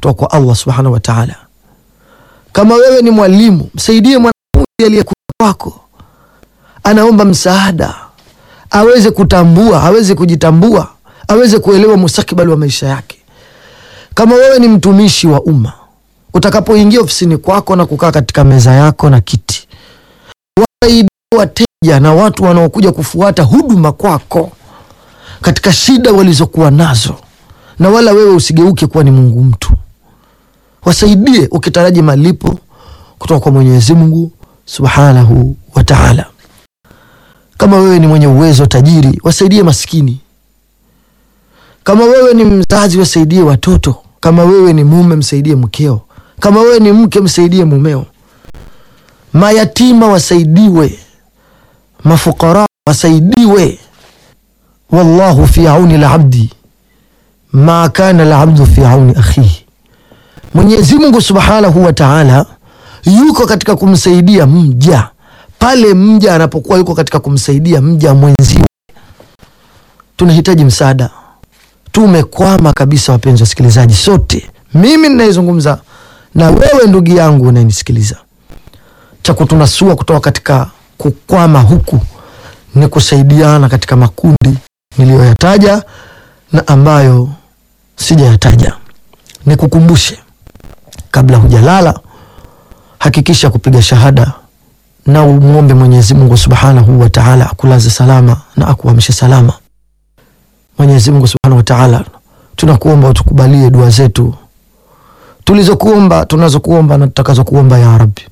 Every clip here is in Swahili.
kutoka kwa Allah subhanahu wa ta'ala. Kama wewe ni mwalimu, msaidie mwanafunzi aliyekuja kwako, anaomba msaada, aweze kutambua, aweze kujitambua, aweze kuelewa mustakabali wa maisha yake. Kama wewe ni mtumishi wa umma, utakapoingia ofisini kwako na kukaa katika meza yako na kiti, wasaidie wateja na watu wanaokuja kufuata huduma kwako katika shida walizokuwa nazo, na wala wewe usigeuke kuwa ni Mungu mtu. Wasaidie ukitaraji malipo kutoka kwa Mwenyezi Mungu Subhanahu wa Ta'ala. Kama wewe ni mwenye uwezo tajiri, wasaidie maskini. Kama wewe ni mzazi, wasaidie watoto. Kama wewe ni mume, msaidie mkeo. Kama wewe ni mke, msaidie mumeo. Mayatima wasaidiwe, mafukara wasaidiwe. Wallahu fi auni labdi ma kana labdu fi auni akhihi, Mwenyezi Mungu Subhanahu wa Ta'ala yuko katika kumsaidia mja pale mja anapokuwa yuko katika kumsaidia mja mwenziwe. Tunahitaji msaada, tumekwama kabisa, wapenzi wasikilizaji, sote, mimi ninayezungumza na wewe ndugu yangu unayenisikiliza. Cha kutunasua kutoka katika kukwama huku ni kusaidiana katika makundi niliyoyataja na ambayo sijayataja. Nikukumbushe, kabla hujalala, hakikisha kupiga shahada na umwombe Mwenyezi Mungu Subhanahu wa Ta'ala akulaze salama na akuamshe salama. Mwenyezi Mungu Subhanahu wa Ta'ala, tunakuomba utukubalie dua zetu tulizokuomba, tunazokuomba na tutakazokuomba ya Rabbi.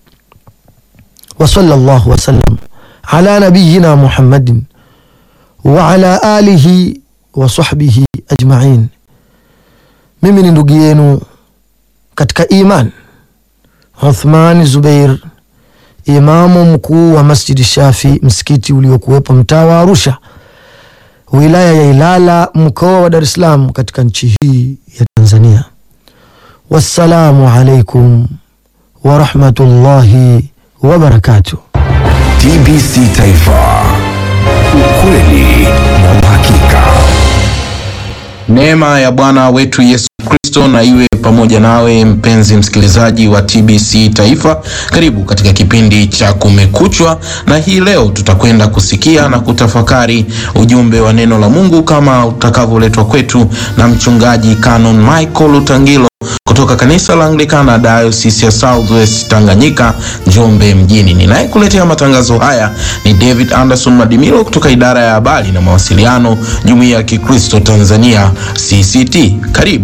Wa sallallahu wasallam ala nabiyina Muhammadin wa ala alihi wa sahbihi ajma'in. Mimi ni ndugu yenu katika iman Uthman Zubair, imamu mkuu wa Masjidi Shafi, msikiti uliokuwepo mtaa wa Arusha, wilaya ya Ilala, mkoa wa Dar es Salaam, katika nchi hii ya Tanzania. Wassalamu alaikum wa rahmatullahi wa barakatuh. TBC Taifa, ukweli na uhakika. Neema ya Bwana wetu Yesu Kristo na iwe pamoja nawe mpenzi msikilizaji wa TBC Taifa. Karibu katika kipindi cha Kumekuchwa, na hii leo tutakwenda kusikia na kutafakari ujumbe wa neno la Mungu kama utakavyoletwa kwetu na mchungaji Canon Michael Lutangilo kutoka kanisa la Anglikana Diocese ya Southwest Tanganyika, Njombe mjini. Ninayekuletea matangazo haya ni David Anderson Madimilo kutoka idara ya habari na mawasiliano, Jumuiya ya Kikristo Tanzania CCT. Karibu.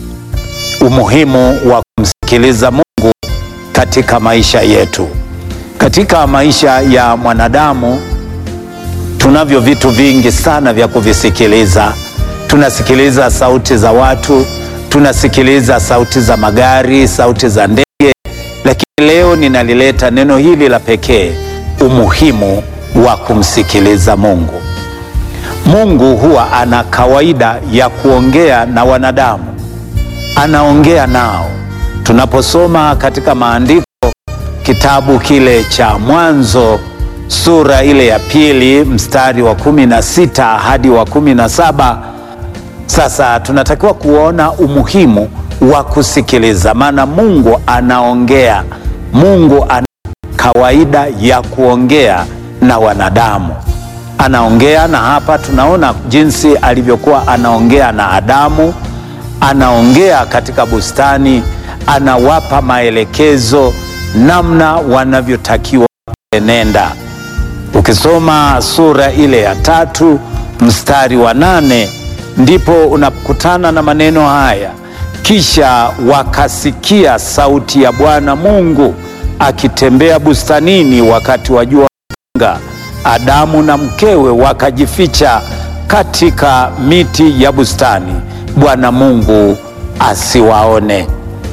Umuhimu wa kumsikiliza Mungu katika maisha yetu. Katika maisha ya mwanadamu tunavyo vitu vingi sana vya kuvisikiliza. Tunasikiliza sauti za watu, tunasikiliza sauti za magari, sauti za ndege, lakini leo ninalileta neno hili la pekee, umuhimu wa kumsikiliza Mungu. Mungu huwa ana kawaida ya kuongea na wanadamu, anaongea nao. Tunaposoma katika maandiko, kitabu kile cha Mwanzo sura ile ya pili mstari wa kumi na sita hadi wa kumi na saba sasa tunatakiwa kuona umuhimu wa kusikiliza, maana Mungu anaongea. Mungu ana kawaida ya kuongea na wanadamu, anaongea na hapa tunaona jinsi alivyokuwa anaongea na Adamu, anaongea katika bustani, anawapa maelekezo namna wanavyotakiwa kuenenda. Ukisoma sura ile ya tatu mstari wa nane ndipo unakutana na maneno haya, kisha wakasikia sauti ya Bwana Mungu akitembea bustanini wakati wa jua mwanga. Adamu na mkewe wakajificha katika miti ya bustani, Bwana Mungu asiwaone.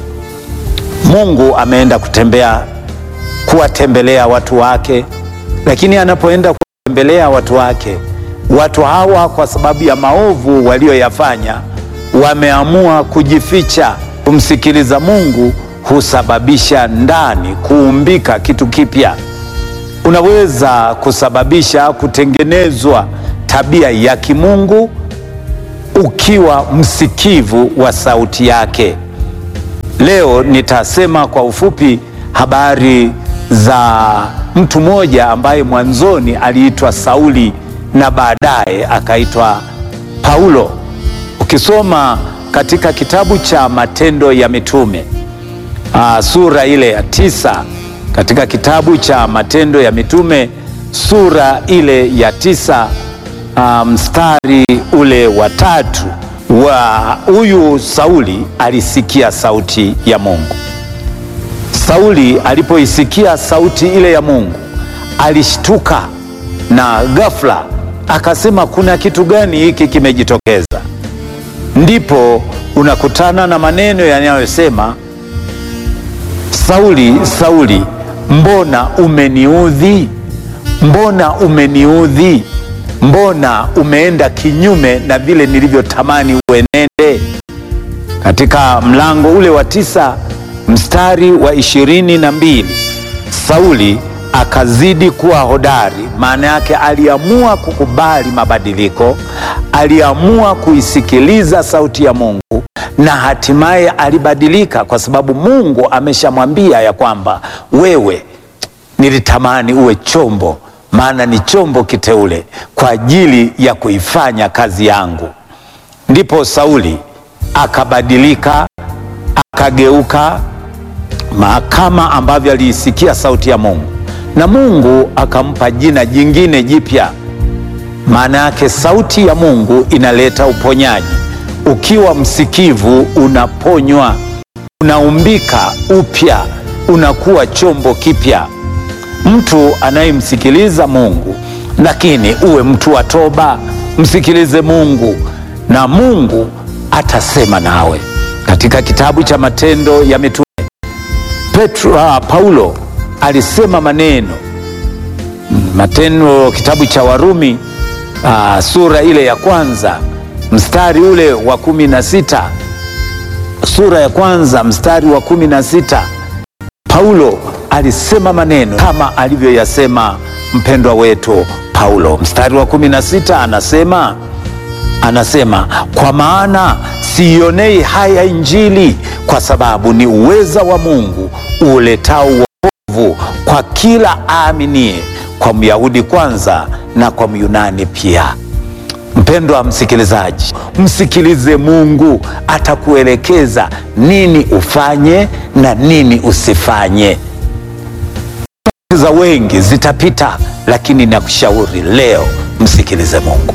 Mungu ameenda kutembea kuwatembelea watu wake, lakini anapoenda kuwatembelea watu wake watu hawa kwa sababu ya maovu walioyafanya wameamua kujificha. Kumsikiliza Mungu husababisha ndani kuumbika kitu kipya, unaweza kusababisha kutengenezwa tabia ya kimungu ukiwa msikivu wa sauti yake. Leo nitasema kwa ufupi habari za mtu mmoja ambaye mwanzoni aliitwa Sauli na baadaye akaitwa Paulo. Ukisoma katika kitabu cha Matendo ya Mitume aa, sura ile ya tisa, katika kitabu cha Matendo ya Mitume sura ile ya tisa aa, mstari ule wa tatu wa huyu Sauli alisikia sauti ya Mungu. Sauli alipoisikia sauti ile ya Mungu alishtuka na ghafla akasema, kuna kitu gani hiki kimejitokeza? Ndipo unakutana na maneno yanayosema, Sauli, Sauli, mbona umeniudhi? Mbona umeniudhi? Mbona umeenda kinyume na vile nilivyotamani uenende? Katika mlango ule wa tisa mstari wa ishirini na mbili Sauli akazidi kuwa hodari. Maana yake aliamua kukubali mabadiliko, aliamua kuisikiliza sauti ya Mungu na hatimaye alibadilika, kwa sababu Mungu ameshamwambia ya kwamba wewe, nilitamani uwe chombo, maana ni chombo kiteule kwa ajili ya kuifanya kazi yangu. Ndipo Sauli akabadilika, akageuka kama ambavyo aliisikia sauti ya Mungu na Mungu akampa jina jingine jipya. Maana yake sauti ya Mungu inaleta uponyaji. Ukiwa msikivu, unaponywa, unaumbika upya, unakuwa chombo kipya. Mtu anayemsikiliza Mungu, lakini uwe mtu wa toba, msikilize Mungu na Mungu atasema nawe. Katika kitabu cha Matendo ya Mitume Petro, ah, Paulo alisema maneno Matendo, kitabu cha Warumi ah, sura ile ya kwanza mstari ule wa kumi na sita sura ya kwanza mstari wa kumi na sita Paulo alisema maneno kama alivyoyasema mpendwa wetu Paulo. Mstari wa kumi na sita anasema anasema kwa maana siionei haya Injili, kwa sababu ni uweza wa Mungu uletao wokovu kwa kila aaminie, kwa Myahudi kwanza na kwa Myunani pia. Mpendwa msikilizaji, msikilize Mungu, atakuelekeza nini ufanye na nini usifanye. Za wengi zitapita, lakini nakushauri leo msikilize Mungu.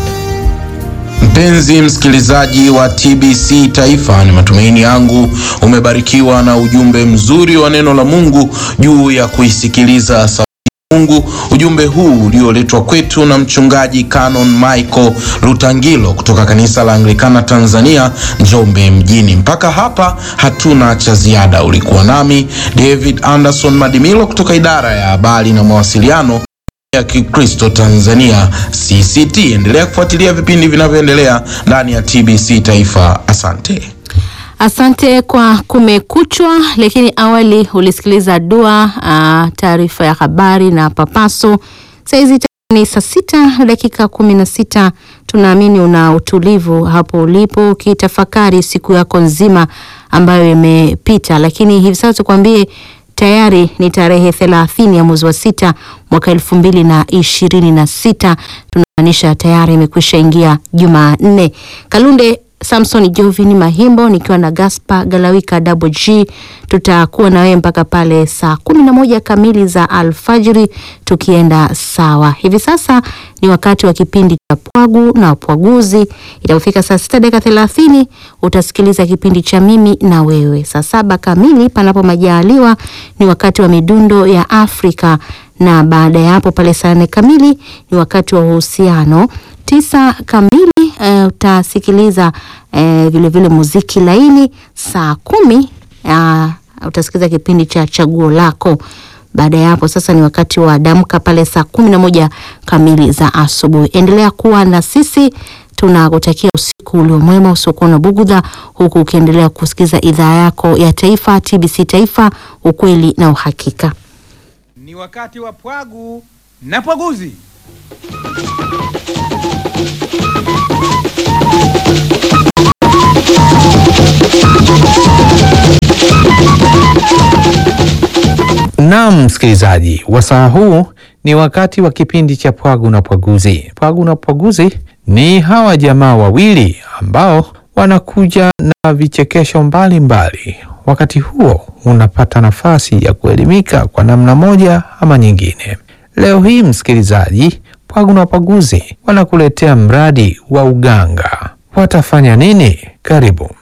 Mpenzi msikilizaji wa TBC Taifa, ni matumaini yangu umebarikiwa na ujumbe mzuri wa neno la Mungu juu ya kuisikiliza sauti ya Mungu. Ujumbe huu ulioletwa kwetu na mchungaji Canon Michael Lutangilo kutoka kanisa la Anglikana Tanzania, Njombe mjini. Mpaka hapa hatuna cha ziada. Ulikuwa nami David Anderson Madimilo kutoka idara ya habari na mawasiliano ya Kikristo Tanzania CCT. Endelea kufuatilia vipindi vinavyoendelea ndani ya TBC Taifa. Asante. Asante kwa Kumekuchwa, lakini awali ulisikiliza dua, ah, taarifa ya habari na papaso. Saizi ni saa sita dakika kumi na sita. Tunaamini una utulivu hapo ulipo ukitafakari siku yako nzima ambayo imepita, lakini hivi sasa tukwambie tayari ni tarehe thelathini ya mwezi wa sita mwaka elfu mbili na ishirini na sita tunamaanisha tayari imekwisha ingia Jumanne. Kalunde Samson Jovini Mahimbo nikiwa na Gaspar Galawika Double G, tutakuwa na wewe mpaka pale saa kumi na moja kamili za alfajiri tukienda sawa. Hivi sasa ni wakati wa kipindi cha Pwagu na Pwaguzi. Itapofika saa sita dakika thelathini utasikiliza kipindi cha Mimi na Wewe. Saa saba kamili panapo majaliwa ni wakati wa midundo ya Afrika na baada ya hapo pale saa nne kamili ni wakati wa uhusiano. Tisa kamili eh, utasikiliza eh, vilevile muziki laini. Saa kumi ah, utasikiliza kipindi cha chaguo lako. Baada ya hapo sasa ni wakati wa damka pale saa kumi na moja kamili za asubuhi. Endelea kuwa na sisi, tunakutakia usiku ulio mwema usiokuwa na bugudha, huku ukiendelea kusikiza idhaa yako ya taifa TBC Taifa, ukweli na uhakika. Ni wakati wa Pwagu na Pwaguzi. Naam, msikilizaji, wasaa huu ni wakati wa kipindi cha Pwagu na Pwaguzi. Pwagu na Pwaguzi ni hawa jamaa wawili ambao wanakuja na vichekesho mbalimbali. Wakati huo unapata nafasi ya kuelimika kwa namna moja ama nyingine. Leo hii msikilizaji, Pwagu na Pwaguzi wanakuletea mradi wa uganga. Watafanya nini? Karibu.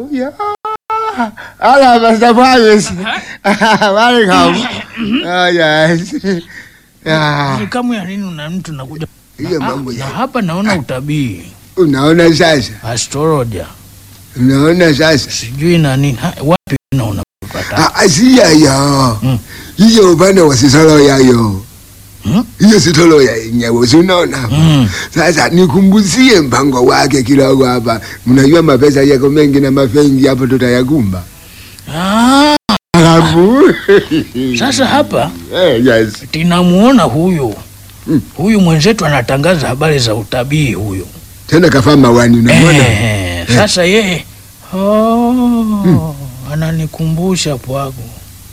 Hola, Pastor Fabius. Welcome. Oh, yes. Ah, Kamu ya nini una mtu nakuja hiyo mambo na ya hapa naona utabii unaona sasa, astrologia unaona sasa, sijui na nini Ha, wapi na unapata Ah, ah, si yayo Mm. hiyo upande wa sisolo yayo Mm. hiyo sitolo ya yenyewe, si unaona Mm. Sasa nikumbuzie mpango wake kidogo hapa. Mnajua mapesa yako mengi na mafengi hapo, tutayakumba ah, alafu sasa hapa eh, yes. tinamuona huyu Mm. huyu mwenzetu anatangaza habari za utabii huyu Tena kafaa mawani, unamwona eh, sasa yeye oh, ananikumbusha pwagu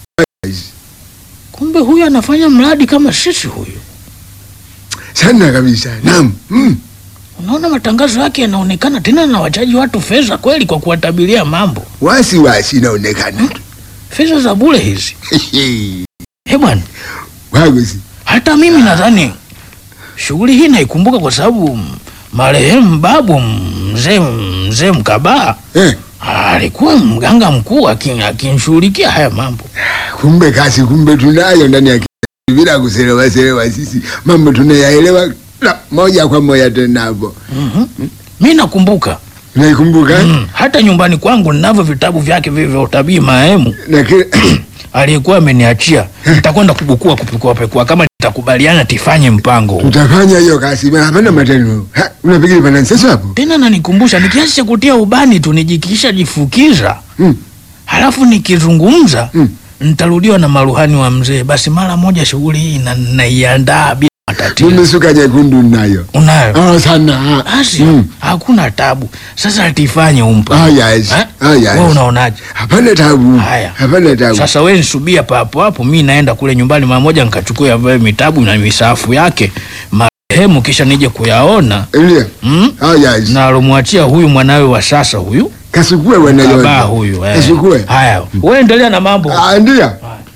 kumbe huyu anafanya mradi kama sisi huyu sana kabisa. Naam. Mm. unaona matangazo yake yanaonekana tena na wachaji watu fedha kweli kwa kuwatabiria mambo wasi wasi inaonekana fedha za bure hizi he bwana wagusi hata mimi nadhani shughuli hii naikumbuka kwa sababu mm, marehemu babu mzee mzee Mkabaa eh, alikuwa mganga mkuu akin- akinshughulikia haya mambo. kumbe kasi kumbe tunayo ndani ya ki- bila kuselewa selewa, sisi mambo tunayaelewa la, moja kwa moja tena hapo. Mi nakumbuka Naikumbuka mm, hata nyumbani kwangu ninavyo vitabu vyake vile vya utabii marehemu na kile aliyekuwa ameniachia. Nitakwenda kubukua kupekua pekua, kama nitakubaliana tifanye mpango huu. tutafanya hiyo kasi, maana hapana matendo. Ha, unapiga pana sasa hapo Tena nanikumbusha ni kiasi cha kutia ubani tu nijikisha jifukiza Mm. halafu nikizungumza Mm. nitarudiwa na maruhani wa mzee. Basi mara moja shughuli hii na- naiandaa bila matatizo. mimi suka nyekundu nayo Unayo oh, sana basi, Mm. hakuna tabu. Sasa tifanye umpa Ah, yes. Eh? Ah, yes. Wewe unaonaje? hapana tabu, Haya. hapana tabu. Sasa wewe nisubia papo hapo, mi naenda kule nyumbani mara moja nikachukua vile mitabu na misafu yake marehemu, kisha nije kuyaona Ndio. mm? Ah, yes. na alomwachia huyu mwanawe wa sasa huyu Kasukue baba wanayo. huyu eh. Kasukue. Haya, wewe endelea na mambo Ah, ndio.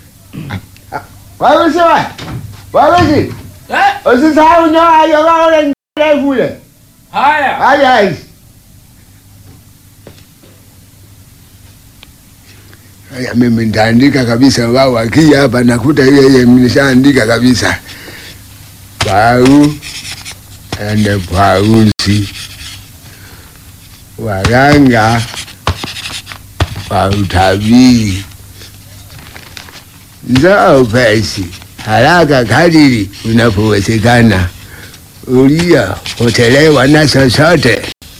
Wewe sawa. Wewe si. Usisahau nyoa hiyo wao ile ndefu ile. haya. Ah, yes. Haya, mimi nitaandika kabisa, wao wakija hapa nakuta ile ile nimeshaandika kabisa. Pau ende pausi waganga wa utabiri njoo upesi haraka kadiri unapowezekana, uliyopotelewa na chochote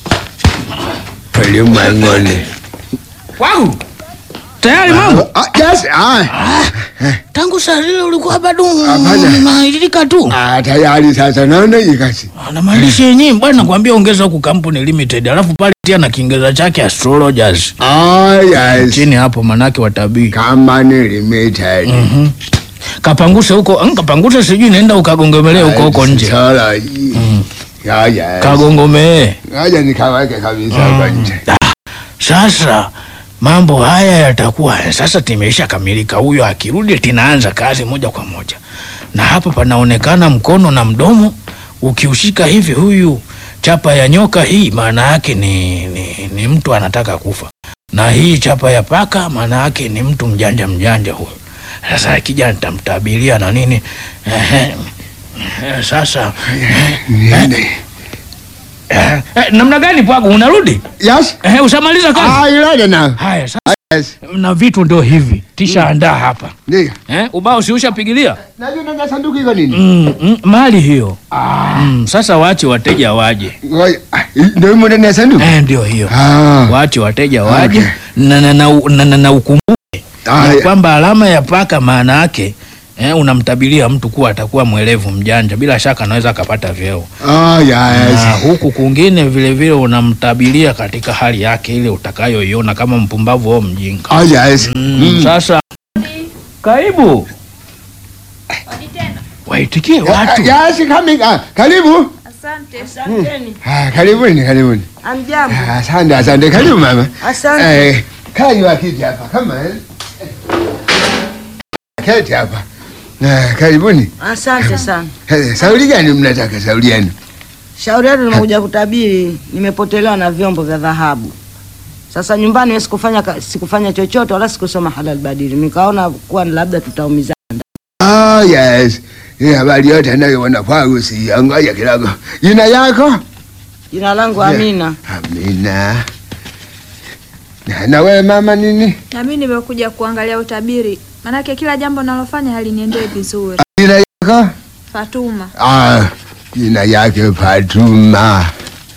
ulimwenguni. Wangu tayari mambo Ah, yes, ah, tangu saa zile ulikuwa bado Hapana. unailika tu ah, tayari sasa naona hii kazi. na maandishi yenyewe bwana, nakwambia ongeza huku kampuni limited, alafu pale tia na Kiingereza chake astrologers Ah, yes. chini hapo, manake watabii Company limited. Mhm. kapanguse huko mm, kapanguse sijui naenda ukagongomelee huko huko nje Astrology. Ah, yes. kagongomee Ngoja nikaweke kabisa huko nje. Sasa mambo haya yatakuwa sasa, timeisha kamilika. Huyo akirudi, tinaanza kazi moja kwa moja, na hapa panaonekana mkono na mdomo ukiushika hivi, huyu chapa ya nyoka hii maana yake ni, ni, ni mtu anataka kufa, na hii chapa ya paka maana yake ni mtu mjanja mjanja huyo. Sasa akija nitamtabiria na nini. Ehe. Eh, Sasa Niende. eh, eh, namna gani Pwagu, unarudi? Yes. Eh, ushamaliza kazi? Ah, ilale na. Haya sasa Yes. na vitu ndio hivi tisha andaa hapa Ndio. eh, ubao si ushapigilia Najua nanga sanduku iko nini? mm, mm, mali hiyo mm, sasa waache wateja waje Ngoja. ah, Ndio imo ndani ya sanduku. eh, ndio hiyo Ah. waache wateja waje Okay. na, na, na, na, na, na ukumbuke Ah, ya ya. kwamba alama ya paka maana yake eh, unamtabiria mtu kuwa atakuwa mwelevu mjanja, bila shaka anaweza akapata vyeo Ah, na yes. huku kwingine vile vile unamtabiria katika hali yake ile utakayoiona kama mpumbavu au mjinga Ah, yes. Mm, Mm. Sasa karibu. waitikie watu. Yes, coming. Ah, karibu. Asante. Ah, karibuni, karibuni. Amjambo. Ah, Asante, asante. Karibu mama. Asante. Eh, kaa juu ya kiti hapa kama eh. Keti hapa. Ah, karibuni. Asante sana. Eh, Sauli gani mnataka sauli yenu? Shauri yetu nimekuja kutabiri, nimepotelewa na vyombo vya dhahabu. Sasa nyumbani wewe sikufanya ka- sikufanya chochote wala sikusoma halal badili. Nikaona kuwa labda tutaumizana. Oh, yes. Hii habari yote anayoona kwangu si ngoja kidogo. Jina yako? Jina langu Amina. Amina. Na, na wewe mama nini? Na mimi nimekuja kuangalia utabiri, manake kila jambo nalofanya haliniendee vizuri. Jina yako? Fatuma, Ah, jina yake Fatuma.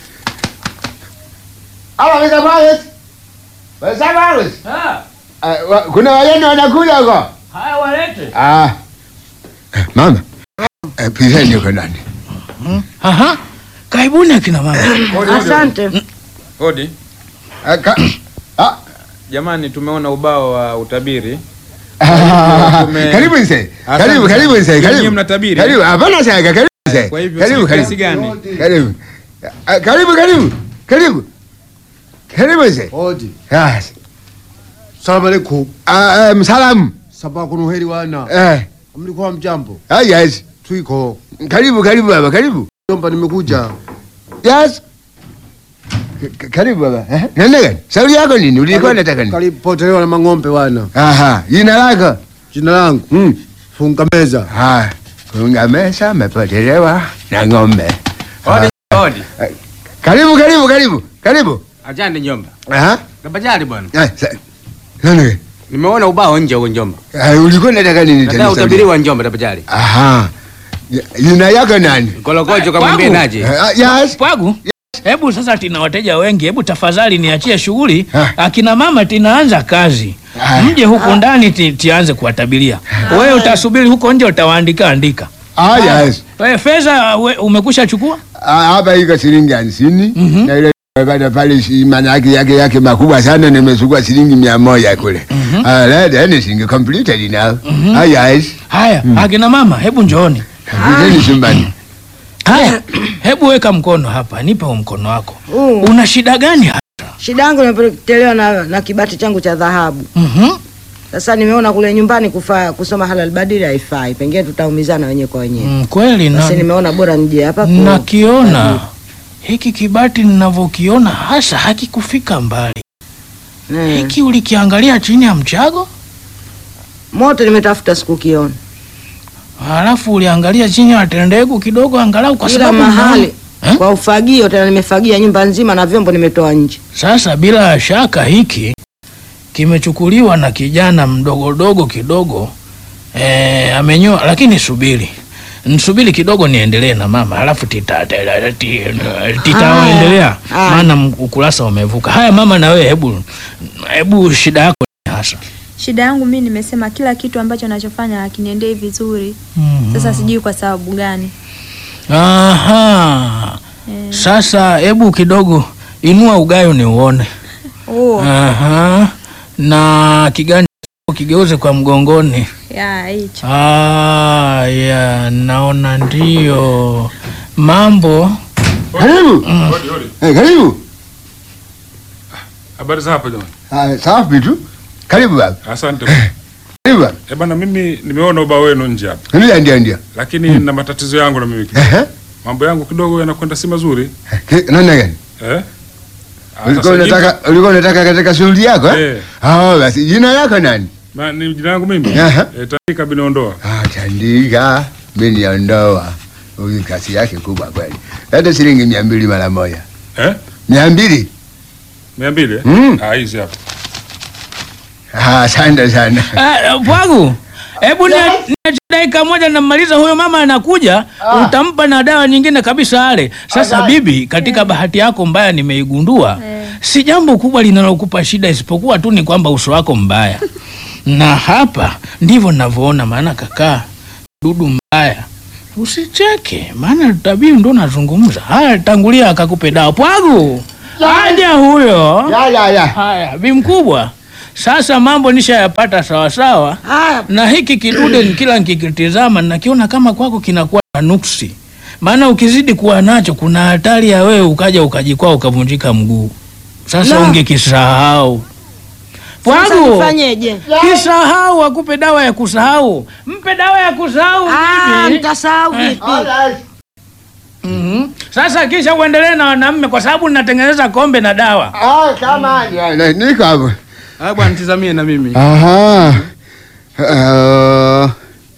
Ala, Mr. Morris. Mr. Morris. Ah, wa- kuna wageni wanakuja huko? Haya walete. Ah. Eh, Mama. Eh, Piseni huko ndani. Aha. Karibuni akina mama. Asante. Hodi. Ah, ka- ah, Jamani, tumeona ubao wa utabiri. ah, Tume- Karibu mzee. Asante Karibu, karibu sana. mzee. Nyinyi Karibu. mnatabiri? Karibu. Hapana shaka. Karibu mzee. Kwa hivyo Karibu, si karibu. kiasi gani? Karibu. Ah, Karibu, karibu. Karibu. Karibu mzee. Hodi. Yes. Salamu alaikum. Ah, um, salamu. Sabaa kuna heri wana. Eh. Mlikuwa mjambo? Ah, yes. Twiko. Karibu, karibu baba, karibu. Jomba nimekuja. Yes. K- k- Karibu baba. Eh? Nenda gani? Shauri yako nini? Ulikuwa unataka nini? Kalipotelewa na mang'ombe wana. Aha, jina lako? Jina langu Mm. funga meza. Ah, kunga mesa mepotelewa na ng'ombe. Hodi, hodi. Eh, Karibu, karibu, karibu. Karibu. Ajande njomba. Aha. Kabajali bwana. Eh, sa- nani gani? Nimeona ubao nje huko njomba. Ah, ulikuwa unataka nini Nataka tena? utabiri wa njomba tabajali. Aha. J- Jina yako nani? Kolokocho kamwambie Kwangu? naje. Eh, ah, Yes. Pwagu. Hebu sasa tina wateja wengi, hebu tafadhali niachie shughuli. Ah. Akina mama tinaanza kazi. Ah. Mje huku ndani ti, tianze kuwatabiria. Wewe utasubiri huko nje utawaandika andika. Ah, yes. Wewe fedha we- umekusha chukua? Ah, hapa iko shilingi hamsini na ile pale pale shi- maana yake yake yake makubwa sana nimechukua shilingi mia moja kule. Ah, let anything completed now. Ah, yes. Haya, akina mama hebu njooni. Vizeni chumbani. Haya, hebu weka mkono hapa, nipe huo mkono wako. Uh, Una shida gani hapa? shida yangu nimepotelewa na, na kibati changu cha dhahabu. Mhm. Sasa nimeona kule nyumbani kufa, kusoma halal badili haifai. Pengine tutaumizana wenyewe kwa wenyewe. Mm, kweli na Basi nimeona bora nije hapa ku- nakiona hiki kibati ninavyokiona hasa hakikufika mbali. Eh. Hiki ulikiangalia chini ya mchago, Moto nimetafuta sikukiona. halafu uliangalia chini ya tendegu kidogo, angalau kwa Kila sababu mahali naona- Eh? kwa ufagio, tena nimefagia nyumba nzima na vyombo nimetoa nje. Sasa bila shaka hiki kimechukuliwa na kijana mdogodogo kidogo e, amenyoa. Lakini subiri nsubiri kidogo niendelee na mama, halafu tita- tita- ti- titaendelea, Haya. maana m- ukurasa umevuka. Haya mama, na wewe hebu hebu shida yako ni hasa shida yangu mimi nimesema kila kitu ambacho nachofanya hakiniendei vizuri. Mhm. Sasa sijui kwa sababu gani. Aha. Eh, Sasa hebu kidogo inua ugayo ni uone. oh, Aha. Na kiganja chako kigeuze kwa mgongoni. ya hicho. Ah, ya naona ndio mambo. Karibu. Eh, karibu. Habari za hapa jamani. Ah, safi tu. Karibu baba. Asante. Karibu baba. Eh bana, mimi nimeona ubao wenu nje hapa, Ndio ndio ndio. lakini na matatizo yangu na mimi kidogo. Ehe. Mambo yangu kidogo yanakwenda si mazuri Ki- Nani gani? eh? Ah, Ulikuwa sasa unataka ulikuwa unataka katika shughuli yako eh? Eh. Ah, basi jina lako nani? hivi- ma- ni jina langu mimi Ehe. eh, Tandika Binaondoa. Ah, Tandika biniondoa. Huyu kasi yake kubwa kweli. Hata shilingi mia mbili mara moja. Eh? Mia mbili? mia mbili eh? Mm. Ah, hizi hapa Ah, asante sana. Ah, Pwagu, hebu niachie dakika moja namaliza, huyo mama anakuja, utampa na dawa nyingine kabisa ale. Sasa bibi, katika bahati yako mbaya nimeigundua, si jambo kubwa linalokupa shida, isipokuwa tu ni kwamba uso wako mbaya, na hapa ndivyo ninavyoona. Maana kakaa dudu mbaya, usicheke, maana tabii ndo nazungumza. Haya, tangulia akakupe dawa. Pwagu, aja huyo. Ya ya ya. Haya, bi mkubwa, Sasa mambo nishayapata sawasawa, na hiki kidude ni kila nikikitizama nakiona kama kwako kinakuwa na nuksi, maana ukizidi kuwa nacho kuna hatari ya wewe ukaja ukajikwaa ukavunjika mguu. Sasa La. ungekisahau Sasa Pwagu, nifanyeje? kisahau, akupe dawa ya kusahau, mpe dawa ya kusahau. Ah, bibi. nitasahau Eh. vipi? Mhm. Sasa kisha uendelee na wanaume kwa sababu ninatengeneza kombe na dawa. Ah, kama ni- niko hapo. Ah, bwana tizamie na mimi. Aha. Uh,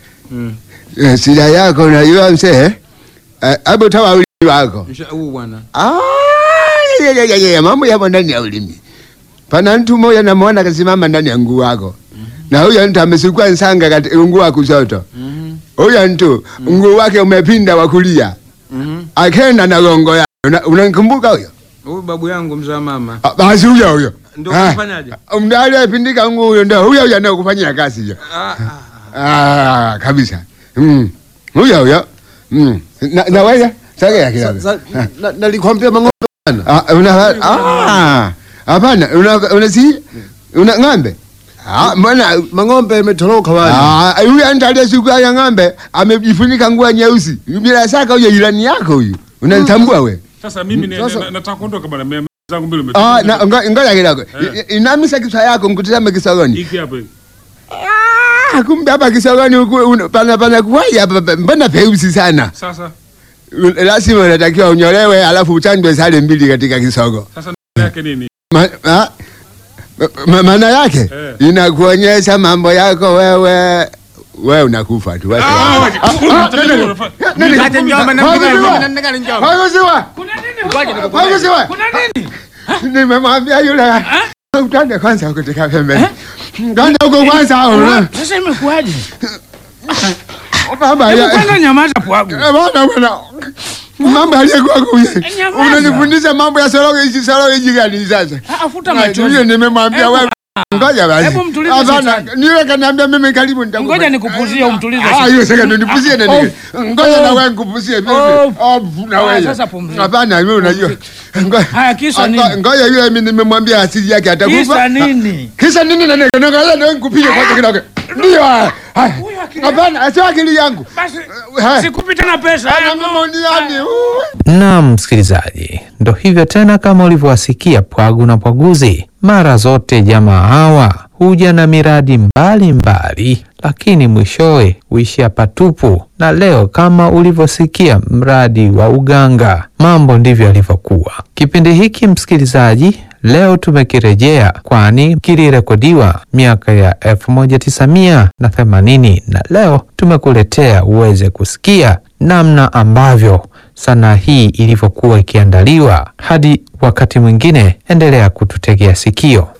eh, shida yako unajua mzee, Eh, hebu toa ulimi wako. Msha- Huu bwana. Ah, ya, ya, ya, ya, mambo yapo ndani ya ulimi. Pana mtu mmoja namwona kasimama ndani ya nguu wako, na huyo mtu amesukua nsanga katika nguu wa kushoto. Huyo mtu nguu wake umepinda wa kulia, akenda na gongo yake. Una- Unamkumbuka huyo? Huyu babu yangu mzaa mama. Ah, Basi huyo huyo Ndio Ah, kufanyaje? Mda aliyepindika nguu huyo ndio huyo huyo anayekufanyia kazi hiyo. Ah, Ah, kabisa. Mm. Huyo huyo. Mm. Na, na wewe sogea kidogo. Sa- na- Nalikwambia mang'ombe bwana. Ah, una ah. Hapana, una una si una ng'ombe. Ah, mbona Mang'ombe imetoroka bwana. ah huyu mtu aliyesukua ya ng'ombe amejifunika nguo nyeusi. Bila shaka huyo jirani yako huyu. Unanitambua we? Sasa mimi ni- Sasa- na- nataka kuondoka bwana. Mimi zangu mbili Ah, umetoka. na ngo- ngoja kidogo. Eh. I- Inamisha kichwa yako mkutazame kisogoni. Hiki hapa hiki. Ah, kumbe hapa kisogoni huku una- pana pana kuwai hapa pa- mbona peusi sana. Sasa Lazima unatakiwa unyolewe alafu uchanjwe sale mbili katika kisogo. sasa ndio yake nini? Ma- ah, ma- maana yake Eh. inakuonyesha mambo yako wewe wewe unakufa tu. Wacha. Ah, Ah, wacha. ah, Unataka nini? nini unafanya? Nini? Nikate njomba na Hakusiwa. mpiga njomba na njomba. Hakusiwa. Kuna nini? Hakusiwa. Kuna nini? Nimemwambia yule utande kwanza kutoka pembeni. Kwanza huko kwanza. una- Sasa imekuwaje? Baba Hebu ya kwanza nyamaza Pwagu. Eh, bwana bwana. Mambo aliyekuwa kuye. Nyamaza. Unanifundisha mambo ya soroge hizi soroge hizi gani sasa? Ah, Afuta Hiyo machozi. nimemwambia Hebu- wewe. Ngoja basi. Hebu mtulize Hapana, shetani. niwe kaniambia mimi karibu nitakupa. Ngoja nikupuzie umtulize. Ah, hiyo sasa ndio nipuzie na nini? Ngoja na wewe nikupuzie vipi? Oh. Oh, na Ah, wewe. sasa pumzika. Hapana, wewe unajua. Ngoja. Haya, kisa Ah, nini? ngo- Ngoja yule mimi nimemwambia asili yake atakufa. Kisa nini? Kisa nini na nini? Ngoja ndio nikupige kwanza kidogo. Ndio. haya. Haya. Huyu akili- Hapana, sio akili yangu. Basi Haya. sikupi tena pesa. Ana mamoniani. Naam, msikilizaji, ndo hivyo tena, kama ulivyowasikia Pwagu na Pwaguzi. Mara zote jamaa hawa huja na miradi mbalimbali mbali, lakini mwishowe huishia patupu. Na leo kama ulivyosikia mradi wa uganga, mambo ndivyo yalivyokuwa. Kipindi hiki msikilizaji, leo tumekirejea, kwani kilirekodiwa miaka ya 1980 na leo tumekuletea uweze kusikia namna ambavyo sanaa hii ilivyokuwa ikiandaliwa. Hadi wakati mwingine, endelea kututegea sikio.